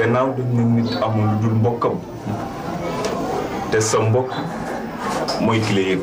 gannaaw dañ ne nit amul lu dul mbokkam te sa mbokk mooy ki la yëg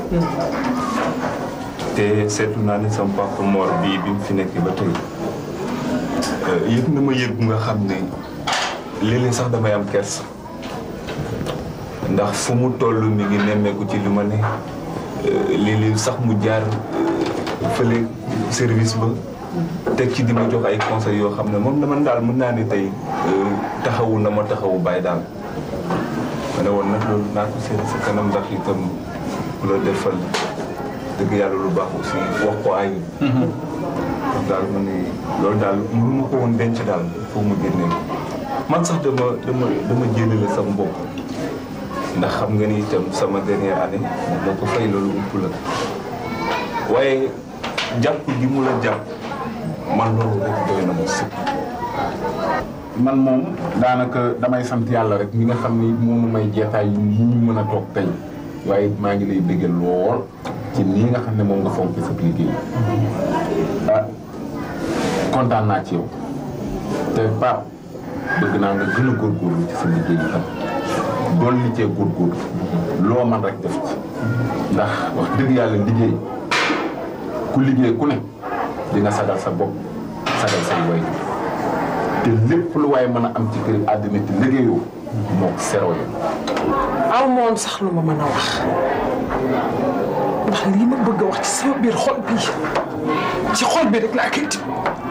te seetlu naa ne sama papa Mor bii bi mu fi nekk ba tey yëg na ma yëg bu nga xam ne léeg-léeg sax damay am kersa ndax fu mu toll mi ngi nemmeeku ci li ma ne léeg-léeg sax mu jaar fële service ba teg ci di ma jox ay conseils yoo xam ne moom dama daal mën naa ne tey taxawu na ma taxawu bàyyi daal ma ne woon nag loolu naa ko seet sa kanam ndax itam ku la defal dëgg yàlla lu baax aussi wax ko ay daal ma ne loolu daal mënu ma ko woon denc daal foo mu génne man sax dama dama dama jénnale sama bopp ndax xam nga ni itam sama dernière année moo ko fay loolu ump la waaye jàpp gi mu la jàpp man loolu rek doy na ma sëkk man moom daanaka damay sant yàlla rek mi nga xam ni moom may jeetaay yu ñu mën a toog tey waaye maa ngi lay bëggal lool ci nii nga xam ne moom nga fonk sa liggéey ah kontaan naa ci yow te Pape bëgg naa nga gën a góorgóorlu ci sa liggéey yi tam doon li cee góorgóorlu loo man rek def ci ndax wax dëgg yàlla liggéey ku liggéey ku ne di nga sagal sa bopp sagal say way te lépp lu waaye mën a am ci kër àddina te liggéeyoo moo ko seroo yi aw moon sax lu ma mën a wax ndax lii ma bëgg a wax ci sama biir xol bi ci xol bi rek laa koy tib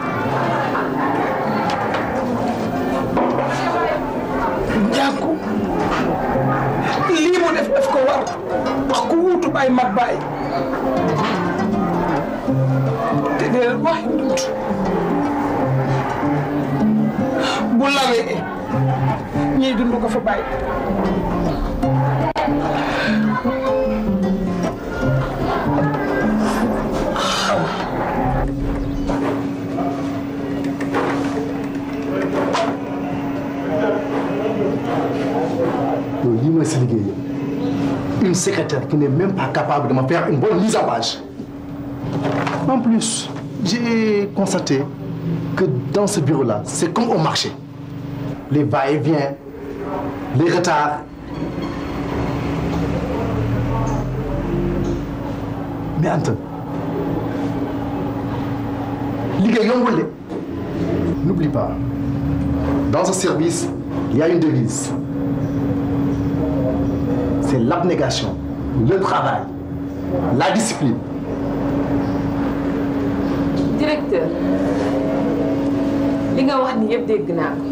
njànku lii mu def daf ko war wax ku wuutu baay mat baay te dee wax yu dund bu lawee ñiy dund ko fa bàyyi loolu lii mooy sa liggéey une secrétaire qui n'est même pas capable de me faire une bonne mise en page en plus j'ai constaté que dans ce bureau-là c'est comme au marché les va-et-vient les retards mais Anta liggéey yombul de n'oublie pas dans ce service il y a une devise c'est l'abnégation, le travail, la discipline. directeur li nga wax ni yëpp dégg naa ko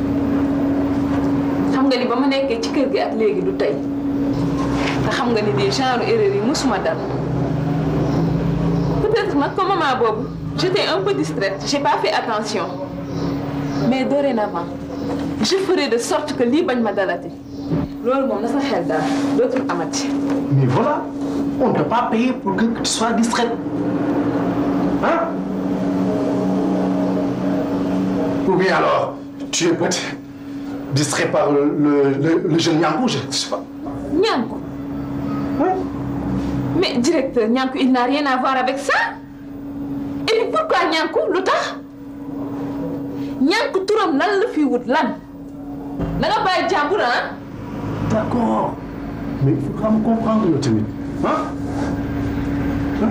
xam nga ni ba ma nekkee ci kër gi ak léegi du tey te xam nga ni des genre erreur yi musuma dal peut-être nag comme moment boobu j'étais un peu distraite j'ai pas fait attention mais dorénavant je ferai de sorte que lii bañ ma dalati loolu moom na sa xel daal dootul amati. Mais voilà, on ne peut pas payer pour que tu sois distraite. Hein Ou bien alors, tu es peut-être distrait par le, le, le, le jeune Niankou, je ne sais pas. Niankou Mais directeur, Niankou, il n'a rien à voir avec ça. Et puis pourquoi Niankou lu tax Niankou turam lan la fi wut lan da nga bàyyi jàmbur ah. D'accord. Mais il faut quand même comprendre le timide. Hein? Hein?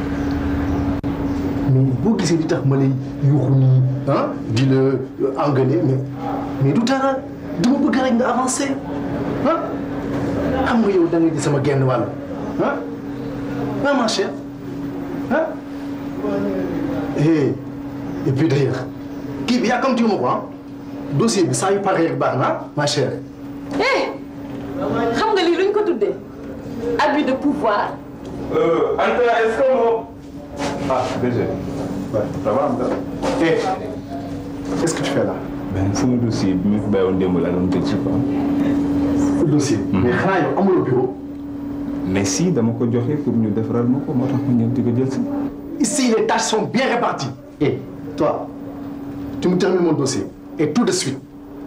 Mais boo gisee di tax ma lay yuuxu nii ah di la engueuler mais mais du dara dama bëgg rek nga avancer ah xam nga yow da ngay di sama genn wàll ah ah ma chère ah et et puis d'ailleurs kii bi yàkkamtiwuma ko ah dossier bi saa yu paree rek baax na ma chère. eh xam nga lii luñ ko tuddee abus de pouvoir. Anta est-ce que moom. ah déjà. Ouais, ça va Anta. Eh, qu'est-ce que tu fais là ben sama dossier bi ma fi bàyyiwoon démb laa doon tëj ci quoi. dossier. mais xanaa yow amuloo bureau. mais si dama ko joxe pour ñu defaral ma ko moo tax ma ñëw di ko jël si. Ici, les tâches sont bien réparties. Et toi, tu me termines mon dossier. Et tout de suite.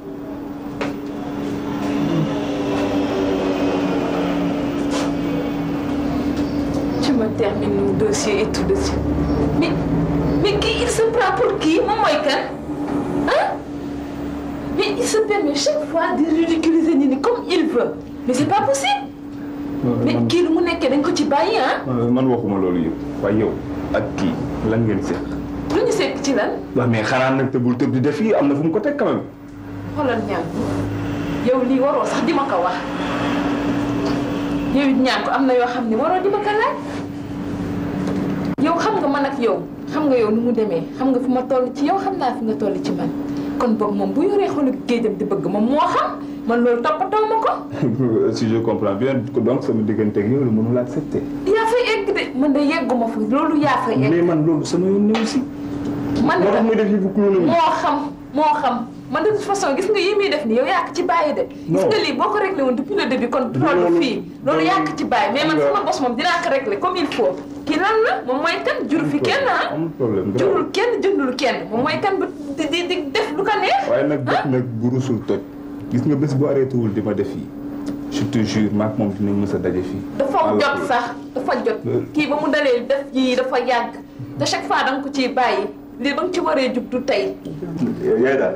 Tu me termines mon dossier et tout de suite. Mais, mais qui il se prend pour qui moom mooy kan ah mais il se permet chaque fois de ridiculiser nit ñi comme il veut mais c'est pas possible mais kii lu mu nekkee dañ ko ci bàyyi ah man waxuma loolu yëpp waaye yow ak kii lan ngeen seq. lu ñu sekk ci lan waaw mais xanaa nag tëbul tëb di def yi am na fu mu ko teg quand même. xoolal ñaan yow lii waroo sax di ma ko wax yow it ñaan ko am na yoo xam ne waroo di ma ko laaj yow xam nga man ak yow xam nga yow nu mu demee xam nga fi ma toll ci yow xam naa fi nga toll ci man kon boog moom bu yoree xolu géejam di bëgg moom moo xam man loolu toppatoo ma ko si je comprends bien donc sama diggante ak yow la mënul accepter. yaa fay egg de man de yegguma fa loolu yaa fay egg mais man loolu sama yoon ñëw si. man moo tax muy def yi bu clown moo xam moo xam man de toute façon gis nga yi muy def nii yow yaa ko ci bàyyi de. gis nga lii boo ko réglé woon depuis le début kon du toll fii loolu yaa ko ci bàyyi mais man sama bos moom dinaa ko réglé comme il faut. kii lan la moom mooy kan jur fi kenn ah. amul problème jurul kenn jëndul kenn moom mooy kan ba di di di def lu ko neex. waaye nag bët nag bu rusul toj gis nga bés bu arrêté wul di ma def fii je te jure maak moom dinañ mës a daje fii. dafa jot sax dafa jot kii ba mu dalee def yii dafa yàgg te chaque fois da nga ko ciy bàyyi lii ba nga ci waree jug du tey. yaay daal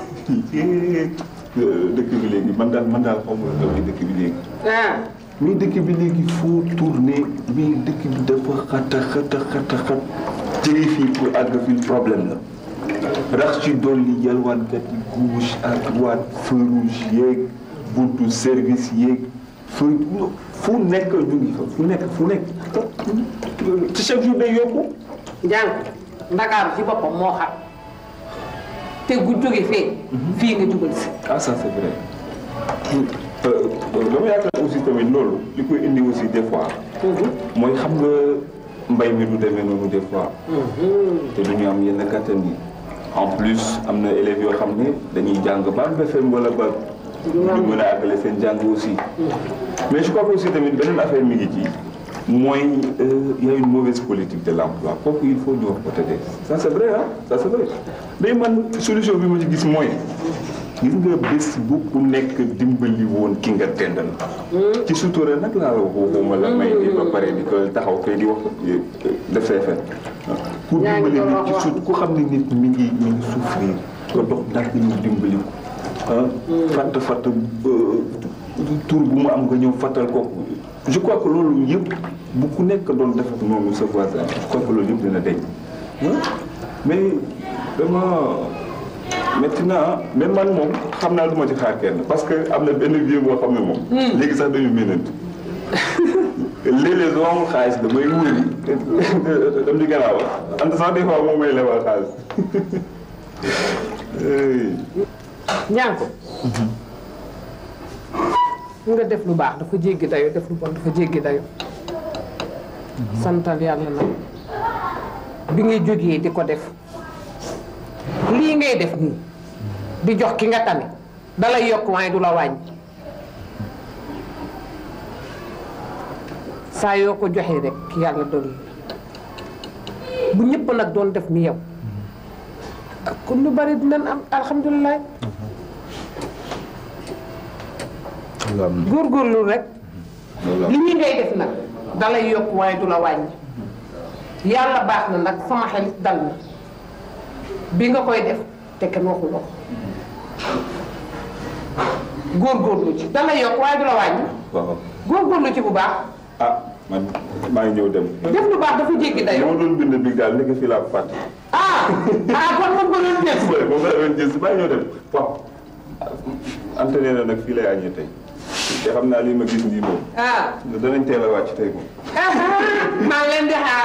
dëkk bi léegi man daal man daal xaw ma la dëkk bi léegi. ah. mais dëkk bi léegi foo tourné mais dëkk bi dafa xata xata xata xat jëlee fii pour àgg fii problème la rax ci dolli yalwaankat yi gauche à droite feu rouge yeeg buntu service yeeg feu fu nekk ñu ngi fa fu nekk fu nekk ci chaque jour day yokku njàng ndakaaru ci boppam moo xam te gu jóge fee fii nga jugal si ah ça c'est vrai dama yaakaar aussi tamit loolu li koy indi aussi des fois mooy xam nga mbay mi du demee noonu des fois te du ñu am yenn kattan yi en plus am na élèves yoo xam ne dañuy jàng ba am BFEM wala ba ñu mën a àggale seen jàng aussi mais je crois que aussi tamit beneen affaire mi ngi ci mooy y a une mauvaise politique de l'emploi kooku il faut ñu wax ko te de ça c'est vrai ah ça c'est vrai day man solution bi ma ci gis mooy gis nga bés bu ku nekk dimbali woon ki nga dendal ci sutura nag laa la wax waxuma la may di ba pare di ko taxaw fee di wax def say fen ku dimbali nit ci sut ku xam ne nit mi ngi mi ngi souffrir nga dox ndànk ñu dimbali ko ah fatt fatt tur bu mu am nga ñëw fattal ko je crois que loolu yëpp bu ku nekk doon def ak noonu sa voisin je crois que loolu yëpp dina deñ mais vraiment métti na mais man moom xam naa lu ma ci xaar kenn parce que am na benn vieux boo xam ne moom. léegi sax dañu mënant. léeg-léeg soo amul xaalis damay wóori dam di gannaaw am na sax des fois moom may lebal xaalis. ñaan ko nga def lu baax dafa jéggi dayo def lu bon dafa jéggi dayo santal yàlla nag bi ngay jógee di ko def lii ngay def nii di jox ki nga tane dalay yokk waaye du la wàññi saa yoo ko joxee rek yàlla dolli bu ñëpp nag doon def ni yow kon lu bari dinañ am alhamdulilah góorgóorlu rek li ñu ngay def nag dalay yokk waaye du la wàññi yàlla baax na nag sama xel dal na bi nga koy def te kenn waxuloo ko góorgóorlu ci dalay yokk waaye du la wàññi waaw góorgóorlu ci bu baax ah man maa ngi ñëw dem. def lu baax dafa jéggi li dayoo ma doon bind bi daal nekk fii laa ko fàtte. ah ah kon moom ko doon def mooy moom laa doon jël si maa ngi ñëw dem waaw. Anta nee na nag fii lay añee tey te xam naa lii ma gis nii moom ah danañ teel a wàcc tey moom. maa ngi leen di xaar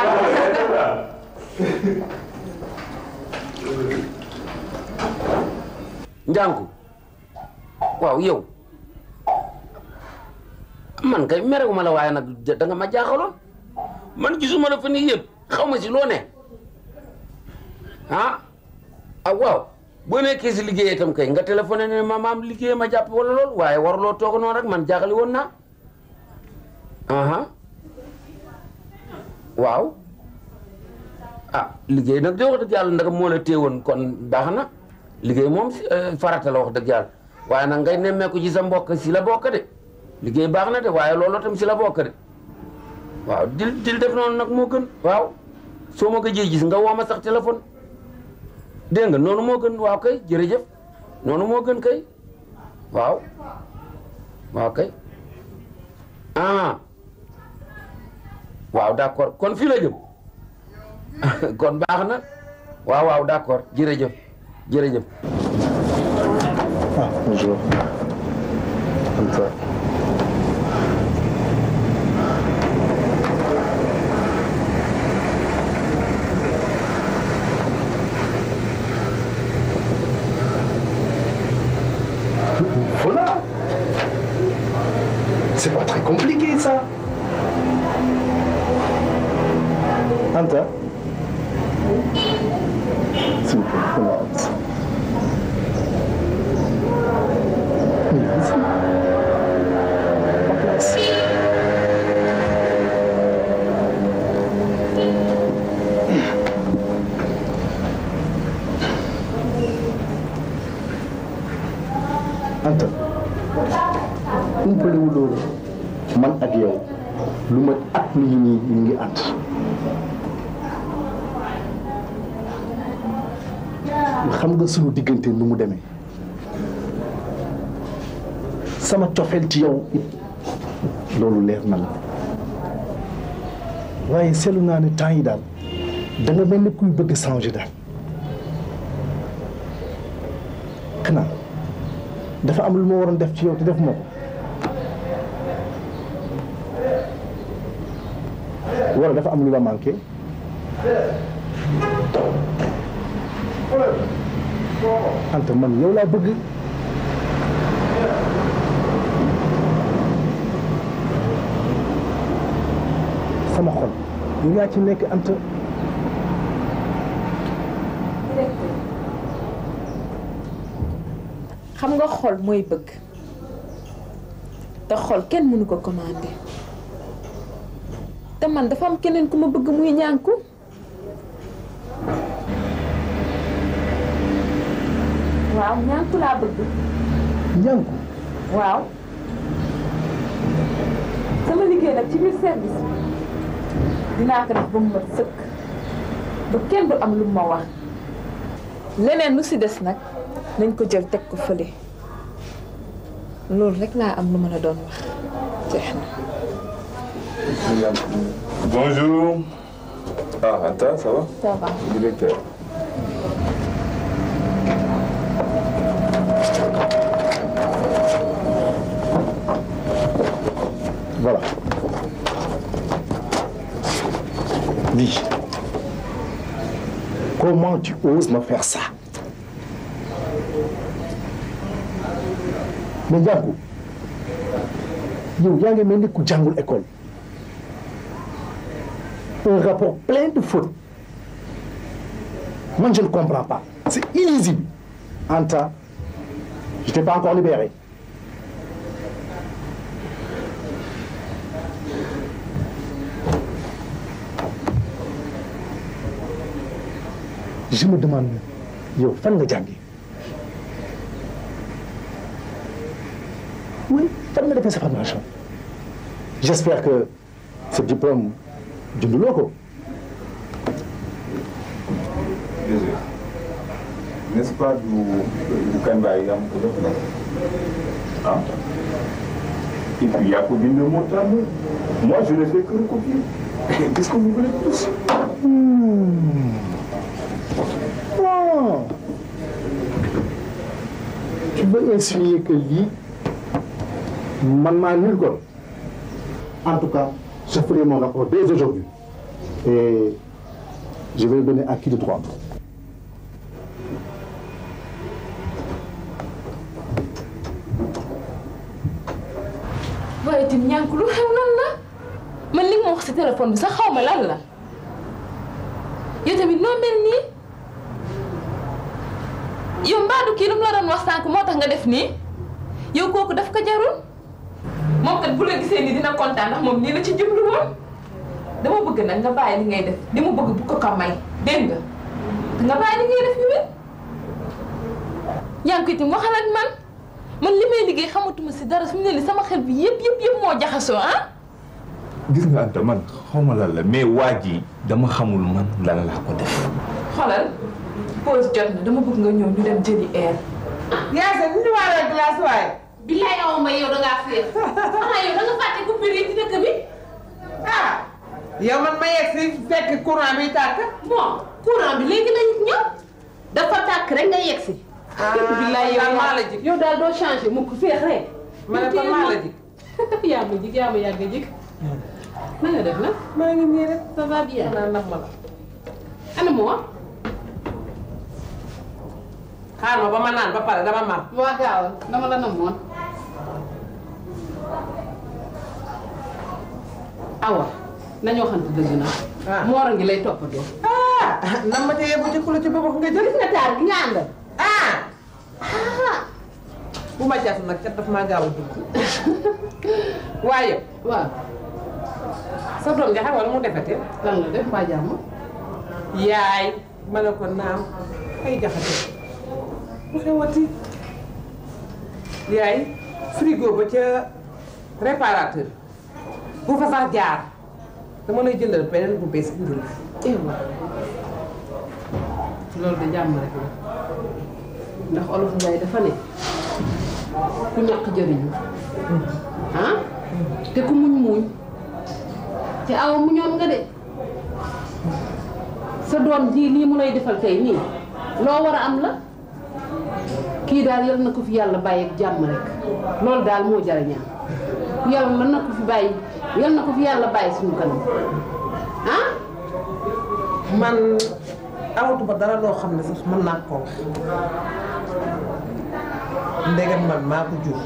njànku waaw yow man kay merewuma la waaye nag da nga ma jaaxaloon man gisuma la fa nii yëpp xaw ma si loo ne ah ah waaw boo nekkee si liggéey itam kay nga téléphoné ne ma maam liggéey ma jàpp wala lool waaye waruloo toog noonu rek man jaaxali woon naa aha waaw ah liggéey nag de wax dëgg yàlla ndax moo la téewoon kon baax na liggéey moom si farata la wax dëgg yàlla waaye nag ngay nemmeeku ci sa mbokk si la bokk de liggéey baax na de waaye loolu tam si la bokk de waaw dil dil def noonu nag moo gën waaw soo ma ko jee gis nga woo ma sax téléphone dégg nga noonu moo gën waaw kay jërëjëf noonu moo gën kay waaw waaw kay ah waaw d'accord kon fii la jëm kon baax na waaw waaw d'accord jërëjëf jërëjëf Ah, bonjour. Comme ça. Voilà. C'est pas très compliqué ça. Anta. S'il vous plaît, comment ça Oui, ici. En place. Anta umpalewu loolu man ak yow lu ma at mi yi nii ñu ngi ànd xam nga sunu diggante nu mu demee sama cofeel ci yow it loolu leer na la waaye seetlu naa ne temps yi daal da nga mel ni kuy bëgg changer daal xanaa dafa am lu ma waroon def ci yow te def moo ko wala dafa am lu la manqué Anta man yow laa bëgg sama xol yow yaa ci nekk Anta xam nga xol mooy bëgg te xol kenn mënu ko commandé te man dafa am keneen ku ma bëgg muy ñànku waaw ñànku laa bëgg ñànku waaw sama liggéey nag ci biir service bi dinaa ko def ba mu mat sëkk ba kenn du am lu ma wax leneen lu si des nag nañ ko jël teg ko fële loolu rek laa am lu ma la doon wax jeex na Bonjour. Ah, Anta, ça va ça va Directeur. voilà dis comment tu oses me faire ça mais Ndiankou yow yaa ngi mel ni ku jàngul école un rapport plein de fautes man je ne comprends pas c'est illisible Anta je t'ai pas encore libéré je me demande yow fan nga jàngi oui fan nga defee sa formation j'espère que ce diplôme junduloo ko Désolé. N'est-ce pas du, du Kamba Yam Hein Et puis Yacobine de Montagne. Moi, je ne fais que recopier. Qu'est-ce que vous voulez de plus Oh. Tu veux insinuer que lii man maa nul ko en tout cas je ferai mon rapport dès aujourd'hui et je vais le donner à qui de droit waaye itam ñànk lu xew lan la man li nga ma wax si téléphone bi sax xaw ma lan la yow tamit noo mel nii yow mbaadu kii lu mu la doon wax sànq moo tax nga def nii yow kooku daf ko jarul moom kat bu la gisee nii dina kontaan ndax moom nii la ci jublu woon dama bëgg nag nga bàyyi li ngay def li mu bëgg bu ko ko may dégg nga te nga bàyyi li ngay def yu wér ñànk itam waxal ak man man li may liggéey xamatuma si dara su mu ne li sama xel bi yëpp yëpp yëpp moo jaxasoo ah gis nga Anta man xaw ma lan la mais waa ji dama xamul man lan laa ko def. xoolal pause jot na dama bëgg nga ñëw ñu dem jëli air Yacine ñu ñëwaale glace waaye. billaay aw ma yow da ngaa féex xanaa yow da nga fàtte coupure yi ci dëkk bi ah yow man ma yegg si fekk courant bi tàkk. bon courant bi léegi lañ ñëw dafa tàkk rek nga yegg si billaay yow daal maa la jig. yow daal doo changé mukk féex rek ma ne ko maa la jig. yaa ma jig yaa ma yàgg a jig na nga def nag maa ngi nii rek. ça va bien xanaa nax ma la. ana moo xaar ma ba ma naan ba pare dama mar. waa gaawal dama la namoon awa nañoo xamante dëgg na Ah. moora ngi lay toppatoo ah nan ma ca yebbu ci kula ci boppam nga jël. gis nga taar gi nga àndal ah. bu ma jas nag cat daf maa gaaw a dugg. waaye waaw sa doom nga xam wala mu defete lan la def mbaa jàmm yaay ma ne ko naam ay jaxate bu xewati yaay frigo ba ca réparateur bu fa sax jaar dama lay jëndal beneen bu bees indil ewa loolu de jàmm rek la ndax olof Njaay dafa ne ku ñàkk jëriñu ah te ku muñ muñ te awa muñoon nga de sa doom ji lii mu lay defal tey nii loo war a am la kii daal yal na ko fi yàlla bàyyi ak jàmm rek loolu daal moo jar a ñaan yàlla na ko fi bàyyi yal na ko fi yàlla bàyyi suñu kanam ah man amatuma dara loo xam ne sax mën naa koo wax ndegam man maa ko jur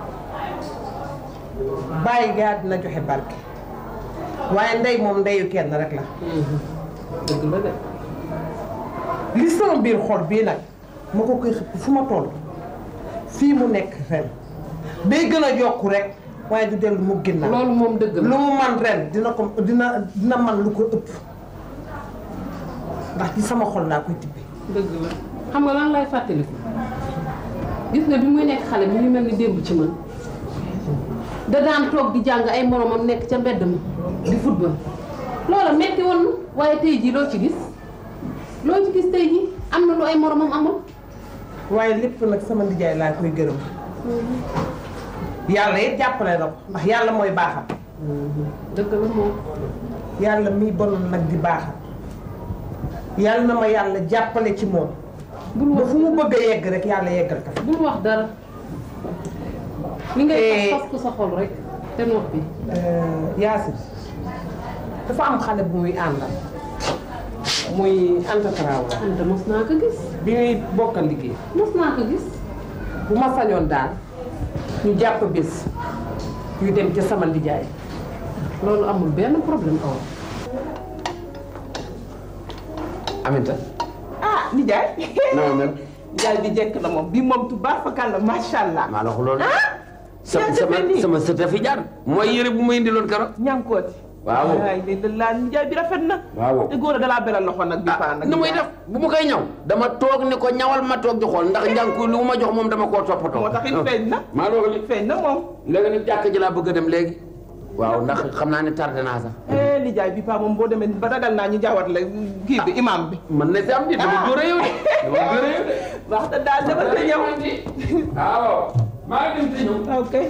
bàyyi gaa dina joxe barke waaye ndey moom ndeyu kenn rek la dëgg la de li sama biir xol bii nag ma ko koy xëpp fu ma toll fii mu nekk ren day gën a yokku rek waaye du dellu mu ginnaaw loolu moom dëgg lu la mu man ren dina ko dina dina man lu ko ëpp ndax ci sama xol laa koy tibbee dëgg la xam nga lan lay fàttaliku gis nga bi muy nekk xale mi ngi mel ni démb ci man da daan toog di jàng ay moromam nekk ca mbedd ma di football loola metti woon na waaye tey jii loo ci gis loo ci gis tey jii am na lu ay moromam amul waaye lépp nag sama ndijaay laa koy gërëm yàlla it jàppale na ko ndax yàlla mooy baaxal dëgg la moom yàlla miy bonoon nag di baaxal yàlla na ma yàlla jàppale ci moom bul ba wax fu mu bëgg a yegg rek yàlla yeggal ka fa bul wax dara li ngay Eh. fas fas ko sa xol rek te noppi Yaasin dafa am xale bu muy àndal muy Anta Traoré anta mos naa ko gis bi muy bokkal liggéey mos naa ko gis bu ma sañoon daal ñu jàpp bés ñu dem ca sama ndijaay loolu amul benn problème aw Aminta ah nijaay na ma mel nijaay bi jekk na moom bii moom tubaar fakal la macha allah. maa la ko loolu sama yaa sama defee nii. sama sët a fi jaar mooy yëre bu ma indiloon keroog ñànkooti. waaw ay léegi laa nijaay bi rafet na. waaw te góor a dalaa beral loxo nag bi paa nag. nu muy def bu ma koy ñaw dama toog ni ko ñawal ma toog di xool ndax njànku lu ma jox moom dama koo toppatoo moo tax it feeñ na. maa loolu li feeñ na moom. léegi nag jàkk ji laa bëgg a dem léegi waaw ndax xam naa ne tardé naa sax eh nijaay bi paa moom boo demee ba ragal naa ñu jaawat la kii bi imam bi. mën na si am di dama góor a yow de dama góor a yow de wax dëgg daal dama ko ñëw. waaw maa ngi dem si ñëw ok.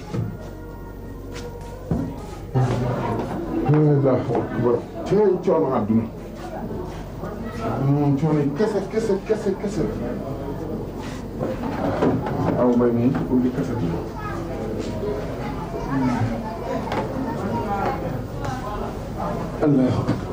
Allahu akbar cooy coono àdduna moom coono yi kese kese kese kese aw mbay moom ubbi kese bi Allahu akbar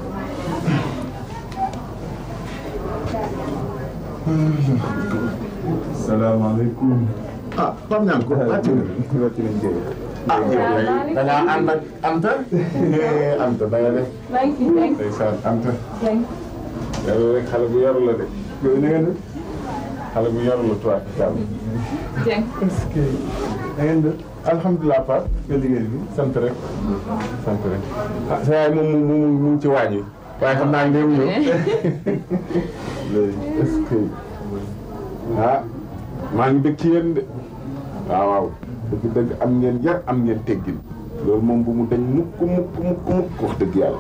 salaamaaleykum ah Pape Niang ko wàcc nga ah yow da ngaa ànd ak Anta Anta da nga def ndeysaan Anta yàlla rek xale bu yaru la de yow na nga def xale bu yaru la toi kàlla est-ce que da ngeen def alhamdulilah Pape nga liggéey bi sant rek sant rek ah sa yaay moom mu mu mu ngi ci waañ wi waaye xam naa ndéem ñëw léegi est-ce que ah maa ngi dëkk ci yéen de waaw waaw dëgg dëgg am ngeen yar am ngeen teggin loolu moom bu mu dañ mukk mukk mukk mukk wax dëgg yàlla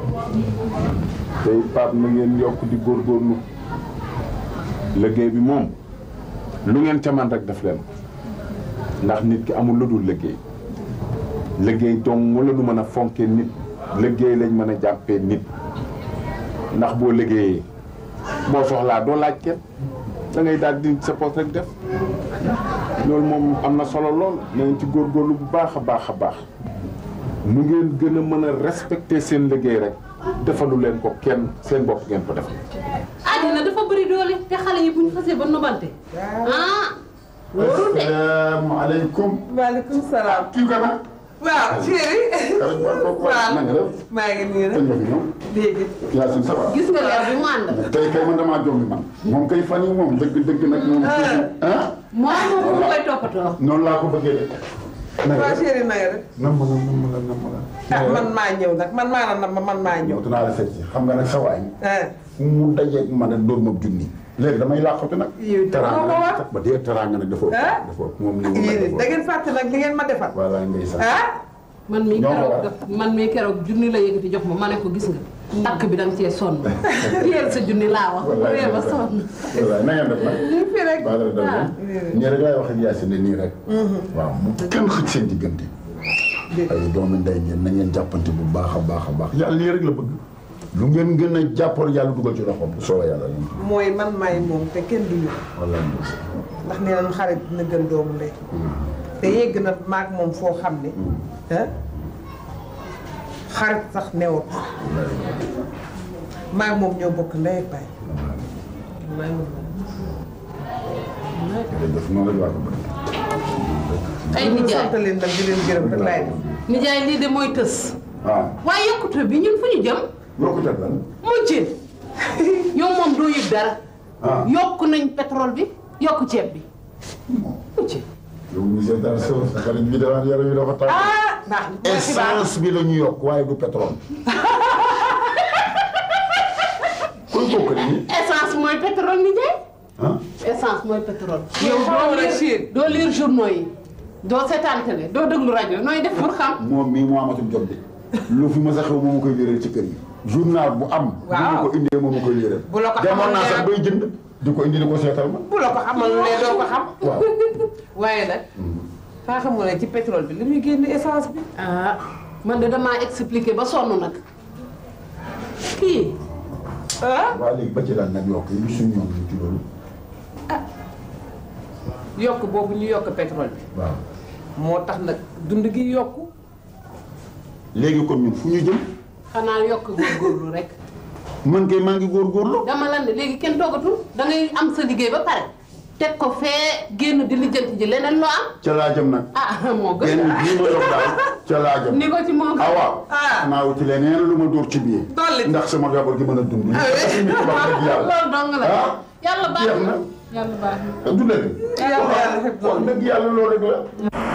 tey Pape na ngeen yokk di góorgóorlu liggéey bi moom lu ngeen ca man rek def leen ko ndax nit ki amul lu dul liggéey liggéey dong la nu mën a fonkee nit liggéey lañ mën a jàppee nit ndax boo liggéeyee boo soxlaa doo laaj kenn da ngay daal di sa poste rek def loolu moom am na solo lool na ngeen ci góorgóorlu bu baax a baax a baax nu ngeen gën a mën a respecter seen liggéey rek defalu leen ko kenn seen bopp ngeen ko def àddina dafa bëri doole te xale yi bu ñu xasee ba nobante ah wóorul de asalaamaaleykum. maaleykum salaam. kii ko nag. waaw chéri. waaw na nga def. maa ngi nii rek. kañ nga fi ñëw. léegi. Yacine ça va. gis nga leer bi mu ànd tey kay man damaa jombi man. moom kay fan yi moom dëgg dëgg nag moom. ah. moo moom mu koy toppatoo noonu laa ko bëggee de. na nga waaw def. chéri na nga def. nam ma la nam ma la nam ma la. ah man maa ñëw nag man maa la nam man maa ñëw. ñëw dinaa la seet si xam nga nag sa waay. ah. fu mu dajeeg ma ne dóor ma junni. léegi damay làqatu nag. yow dama ko war. ba dee teraanga nag dafa ëpp. ah. dafa ëpp moom li mu yéen dafa da ëpp. ngeen fàtte nag li ngeen ma defal. voilà ndeysaan. ah. man mii Ñoo ko keroog war. daf man mii keroog junni la yëkkati jox ma ma ne ko gis nga takk bi da nga cee sonn téyel sa junni laa wax wallaay réew ba sonn wallaay na ngeen def nag. ñu fi rek. baal la def Ah. nii rek laay wax ak Yacine nii rek. waaw bu kenn xëcc seen diggante. ay doomi ndey ngeen na ngeen jàppante bu baax a baax a baax yàlla lii rek la bëgg. lu ngeen gën a jàppal yàlla dugal ci loxoom bu soobee yàlla lañ. mooy man maay moom te kenn du ñu. wallaay ndax nee nañu xarit dina gën doomu ndey. te yegg na maag moom foo xam ne. ah xarit sax newut. maag moom ñoo bokk ndey ak baay. wallaay wallaay. jërëjëf noonu rek laa ko bëgg. ay ñu nijaay sant leen nag di leen gërëm rek laay def. nijaay lii de mooy tës ah waaye yokkute bi ñun fu ñu jëm yokkute lan. mujjee yow moom doo yëg dara ah yokk nañ pétrole bi yokk ceeb bi mujjee yow monsieur Dar Sow sa xarit bi dafa yaram yi dafa tàng. ah baax na mooy xibaar. essence bi la ñu yokk waaye du pétrole. kuy bokk nii. essence mooy pétrole nijaay ah essence mooy pétrole Yow yow xamoo doo la lire Chine. doo lire journaux yi doo seetaan télé doo déglu rajo nooy def pour xam moom mii moo amatul jot de. lu fi mës a xew moom ma koy yëral ci kër yi. journal bu am. bu Waaw. ma ko indee moom ma koy yëral. Bu la ko demoon xamal naa sax ne- bay jënd. di ko indi di ko seetal ma. bu la ko xamal ne doo ko xam. waaw. waaye nag. faa xam nga ne ci pétrole bi li muy génn essence bi. ah man de damaa expliqué ba sonn nag kii ah. waaw léegi ba ci lan nag yokk yi lu suñu yoon ci loolu. yokk boobu ñu yokk pétrole bi. waaw. moo tax nag dund gi yokk. léegi kon ñun fu ñu jëm. xanaa yokk góorgóorlu rek man kay maa ngi góorgóorlu. dama lan ne léegi kenn toogatul da ngay am sa liggéey ba pare teg ko fee génn di lijjanti ji leneen loo am ca laa jëm nag. ah moo gën benn bii ma yor daal ca laa jëm. ni ko ci moo gën ah waaw. Ah. naa wuti leneen lu ma dóor ci biir. Dolli. ndax sama gabar gi mën a dund. ah oui. loolu dong la ah. yàlla baax jeex na na. yàlla baax na du dëgg. Yàlla yàlla xeb wax dëgg yàlla loolu rek la.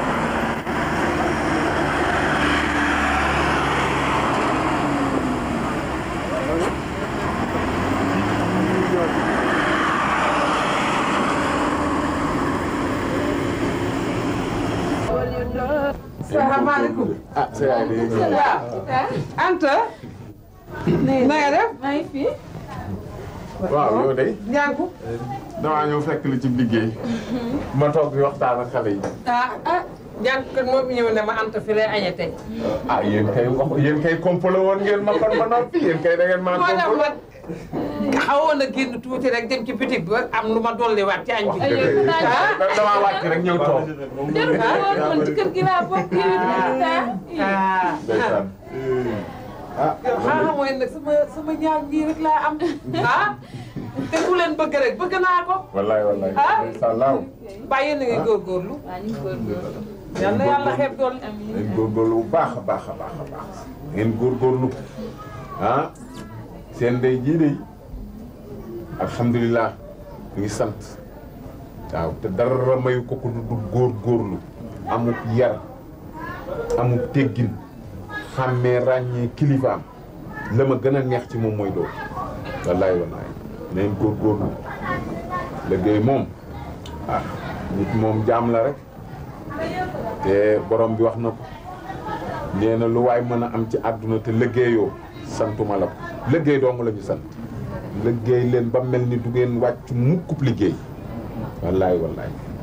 salaamaaleykum. ah sa yaay de waaw. Anta. na nga def. maa ngi fi. waaw yow de Njànku. damaa ñëw fekk li ci liggéey ma toog di waxtaan ak xale yi ah ah. Njànku kat moo fi ñëw ne ma Anta fi lay añee tey. ah yéen kay wax yéen kay komplo woon ngeen ma kon ma noppi yéen kay da ngeen maa moo tax komplo ma xawoon a génn tuuti rek dem ci bitig bi am lu ma dolliwaat ci añ bi. ah. damaa wàcc rek ñëw toog jël ko woon man ci kër gi laa bokk yi ah. ndeysaan ah yow xaaral mooy nag sama sama ñaar ñii rek laa am. ah. te ku leen bëgg rek bëgg naa ko. wallaay wallaay Ah. ndeysaan laaw bàyyi na ngay góorgóorlu. waa ñu ngi góorgóorlu. yal na yàlla xeeb dool. ngeen góorgóorlu bu baax a baax a baax a baax ngeen góorgóorlu ah seen ndey jii de alhamdulilah ñu ngi sant waaw te dara mayu ko ko du góorgóorlu amuk yar amuk teggin xàmmee ràññee kilifaam la ma gën a neex ci moom mooy loolu wallaay wallaay neen góorgóorlu liggéey moom ah nit moom jaam la rek te borom bi wax na ko nee na lu waay mën a am ci àdduna te liggéeyoo santuma la ko liggéey dong la ñu sant liggéey leen ba mel ni du ngeen wàcc mukkub liggéey wallaay wallaay